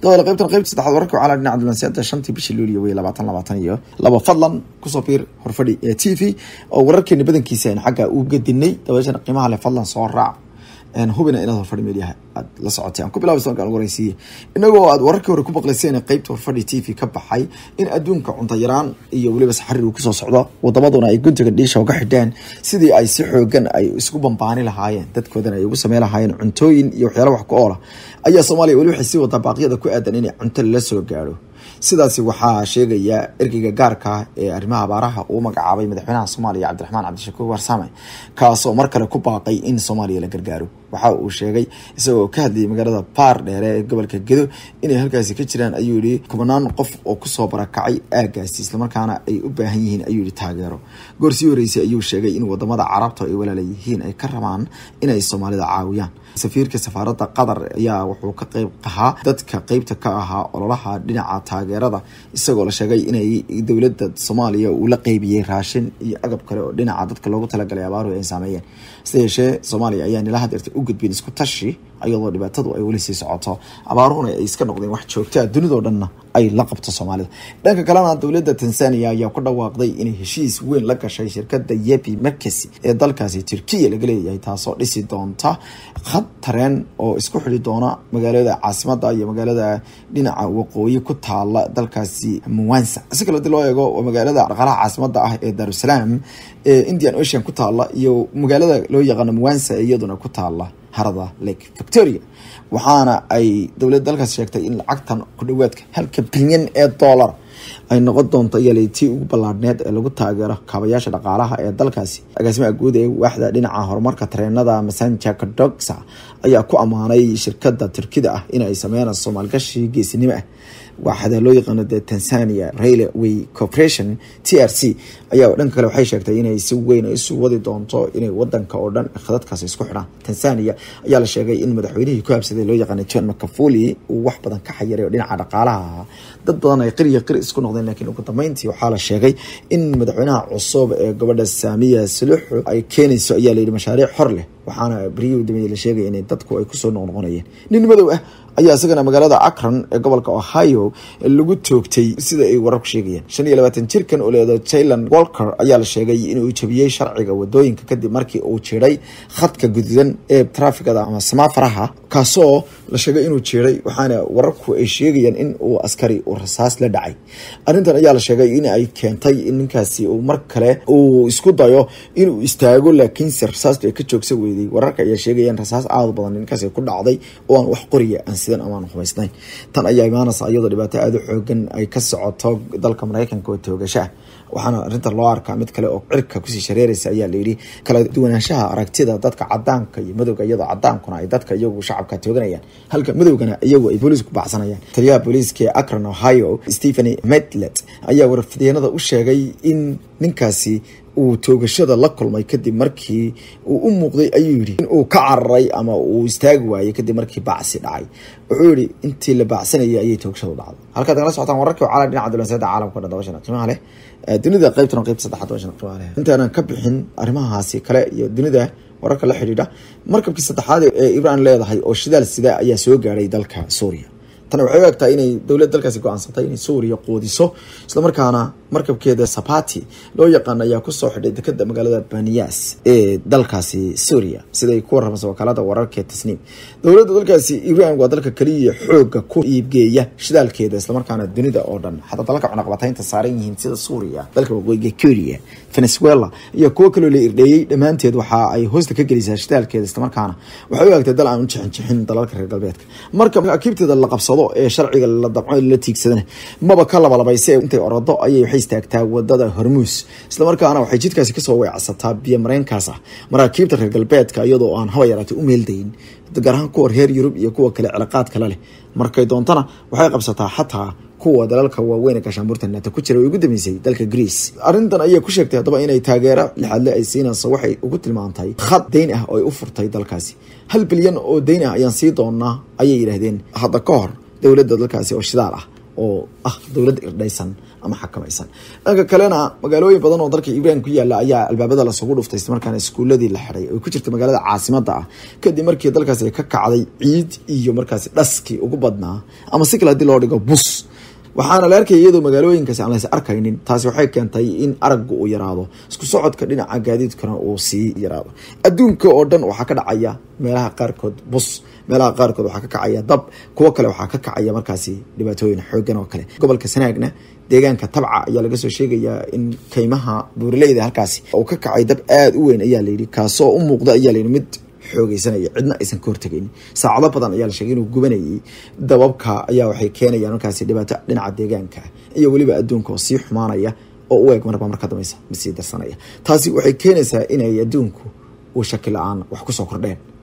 dabada qaybtan qaybta saddexaad wararka waxaa la dhinaca dulansiyaada shantii bishii luuliyo wey labaatan labaatan iyo laba fadlan kusoo biir horfadhi ee t v oo wararkeena badankiisa aynu xagga u gadinay dabeeshana qiimaha leh fadlan soo raac hubina inaad horfadhi meelyaha aad la socotay aan ku bilaabi soonkaan ugu horeysiiye inagoo aad wararkii hore ku maqlayseen qeybta horfadhi t v ka baxay in adduunka cunto yaraan iyo weliba saxariir uu kusoo socdo wadamaduna ay guntiga dhiisha uga xidheen sidii ay si xoogan ay isku bambaani lahaayeen dadkoodana ay ugu samey lahaayeen cuntooyin iyo waxyaala wax ku oola ayaa soomaaliya weli waxay sii wadaa baaqyada ku aadan inay cunto lala soo gaadho sidaasi waxaa sheegaya ergeyga gaarka ee arrimaha abaaraha uu magacaabay madaxweynaha soomaaliya cabdiraxmaan cabdishakuur warsame kaasoo mar kale ku baaqay in soomaaliya la gargaaro waxa uu sheegay isagoo ka hadlayay magaalada baar dheere ee gobolka gedo inay halkaasi ka jiraan ayuu yihi kubanaan qof oo kusoo barakacay aagaasi islamarkaana ay u baahan yihiin ayuu yihi taageero goorsii horeysay ayuu sheegay in wadamada carabta ay walaala yihiin ay ka rabaan inay soomaalida caawiyaan safiirka safaaradda qatar ayaa wuxuu ka qeyb ahaa dadka qeybta ka ahaa ololaha dhinaca taageerada isagoo la sheegay inay dowladda soomaaliya uu la qeybiyey raashin iyo agab kale oo dhinaca dadka loogu talagalay abaaruhu ay saameeyeen hase yeeshee soomaaliya ayaa nila hadeerta u gudbin isku tashi iyadoo dhibaatadu ay weli sii socoto abaaruhuna ay iska noqdeen wax joogtaa dunidoo dhanna ay la qabto soomaalida dhanka kalena dowladda tanzania ayaa ku dhawaaqday inay heshiis weyn la gashay shirkada yepi merkesi ee dalkaasi turkiya laga leeyahay taasoo dhisi doonta khad tareen oo isku xidhi doona magaalada caasimada iyo magaalada dhinaca waqooyi ku taala dalkaasi muwansa si kale hadii loo eego magaalada dhaqaalaha caasimada ah ee darusalaam ee indian ocean ku taala iyo magaalada loo yaqaano muwansa iyaduna ku taala harada lake victoria waxaana ay dowladda dalkaas sheegtay in lacagtan ku dhawaadka halka bilyan ee dollar ay noqon doonto iyalay tii ugu ballaadhneed ee lagu taageero kaabayaasha dhaqaalaha ee dalkaasi agaasimaha guud ee waaxda dhinaca horumarka tareenada masanja kadoxa ayaa ku ammaanay shirkada turkida ah in ay sameynayso maalgashi geesinimo ah waaxda loo yaqaano de tanzania railway corporation t r c ayaa dhanka kale waxay sheegtay inay si weyn isu wadi doonto inay wadanka oo dhan khadadkaasi isku xidhaan tanzania ayaa la sheegay in madaxweynihii ku habsaday loo yaqaana john macafuli uu wax badan ka xayiray oo dhinaca dhaqaalaha dad badan ay qiriya qiri isku noqdeen laakiin ugu dambeyntii waxaa la sheegay in madaxweynaha cusub ee gabadha saamiya saluxu ay keenayso ayaa layidhi mashaariic xor leh waxaana beryihii udambeeyey la sheegaya inay dadku ay kusoo noqnoqonayeen nin madow ah ayaa isagana magaalada akron ee gobolka ohio lagu toogtay sida ay wararku sheegayaan shan iyo labaatan jirkan oo leedo jailan walker ayaa la sheegay inuu jabiyey sharciga wadooyinka kadib markii uu jiray khadka gududan ee trafikada ama samaafaraha kaasoo la sheegay inuu jiray waxaana wararku ay sheegayaan in uu askari uu rasaas la dhacay arrintan ayaa la sheegay in ay keentay in ninkaasi uu mar kale uu isku dayo inuu istaago laakiinse rasaastu ay ka joogsa weyday wararka ayaa sheegayaan rasaas aada badan ninkaasi ku dhacday oo aan wax qoriya aan sidan amaan xumaysnayn tan ayaa imaanaysa iyadoo dhibaato aada u xoogan ay ka socoto dalka mareykanka oo toogasho ah waxaana arrintan loo arkaa mid kale oo cirka kusii shareeraysa ayaa layidhi kala duwanaanshaha aragtida dadka cadaanka iyo madowga iyadoo cadaankuna ay dadka iyagu shacabka tooganayaan halka madowgana iyagu ay booliisku baxsanayaan taliyaha booliiska ee akron ohio stepheny medlet ayaa warfideenada u sheegay in ninkaasi uu toogashada la kulmay kadib markii uu u muuqday ayuu yidhi in uu ka cararay ama uu istaagi waayey kadib markii bacsi dhacay wuxuu yihi intii la bacsanayay ayay toogashadu dhacday halkaad nagala socotaan wararkii cala dhinaca dulanseeda caalamka o dhan dabashan qiimaha leh dunida qaybtana qaybta saddexaad dabashan qiimaha leh intaanan ka bixin arrimahaasi kale iyo dunida wararka la xidhiidha markabkii saddexaad ee ibraan leedahay oo shidaal sida ayaa soo gaadhay dalka suuriya tani waxay u egtahay inay dowladda dalkaasi go-aansatay inay suuriya qoodiso islamarkaana markabkeeda sabati loo yaqaan ayaa kusoo xidhay dekada magaalada baniyas ee dalkaasi suuriya siday ku warramaysa wakaalada wararkee tasniim dowladda dalkaasi iran waa dalka kaliya xooga ku iibgeeya shidaalkeeda islamarkaana dunida oo dhan xataa dalalka cunaqabataynta saaran yihiin sida suuriya dalka waqooyiga kuria venezuela iyo kuwo kaloo la irdheeyey dhammaanteed waxa ay hoosta ka gelisaa shidaalkeeda islamarkaana waxay u egtay dal aan u jixinjixin dalalka reer galbeedka marka akiibteeda la qabsado ee sharciga la dabco la tiigsadana maba ka labalabayse intay orodo ayay waxay istaagtaa wadada hormuus islamarkaana waxay jidkaasi kasoo weecsataa biyo mareenkaas ah maraakiibta reer galbeedka iyadoo aan haba yaraatay u meeldayin gaar ahaan kuwa reer yurub iyo kuwa kale cilaaqaad kale leh markay doontana waxay qabsataa xataa kuwa dalalka waaweyn ee gaashaanbuurta nato ku jira way ugu dambeysay dalka greece arrintan ayay ku sheegtay haddaba inay taageero lixaadle ay siinayso waxay ugu tilmaantay khad dayn ah oo ay u furtay dalkaasi hal bilyan oo dayn ah ayaan sii doonaa ayay yidhaahdeen hadda ka hor dowladda dalkaasi oo shidaal ah oo ah dowlad irdhaysan ama xakamaysan dhanka kalena magaalooyin badan oo dalka ibraan ku yaala ayaa albaabada lasugu dhuftay markaana iskuuladii la xiday oo ku jirta magaalada caasimada ah kadib markii dalkaasi ka kacday ciid iyo markaasi dhaskii ugu badnaa ama si kale hadii loo dhigo bus waxaana la arkaya iyadoo magaalooyinkaasi aan lays arkaynin taasi waxay keentay in aragga uu yaraado isku socodka dhinaca gaadiidkana uu sii yaraado adduunka oo dhan waxaa ka dhacaya meelaha qaarkood bus meelaha qaarkood waxaa ka kacaya dab kuwo kale waxaa ka kacaya markaasi dhibaatooyin xoogan oo kale gobolka sanaagna deegaanka tabca ayaa laga soo sheegayaa in kaymaha buuraleyda halkaasi uu ka kacay dab aada u weyn ayaa layidhi kaasoo u muuqda ayaa layidhi mid xoogeysanaya cidna aysan ka hortagayn saacado badan ayaa la sheegay inuu gubanayay dababka ayaa waxay keenayaan markaasi dhibaato dhinaca deegaanka iyo weliba adduunka oo sii xumaanaya oo u eeg marba marka dambeysa masii darsanaya taasi waxay keenaysaa inay adduunku uu shaki la-aan wax kusoo kordheen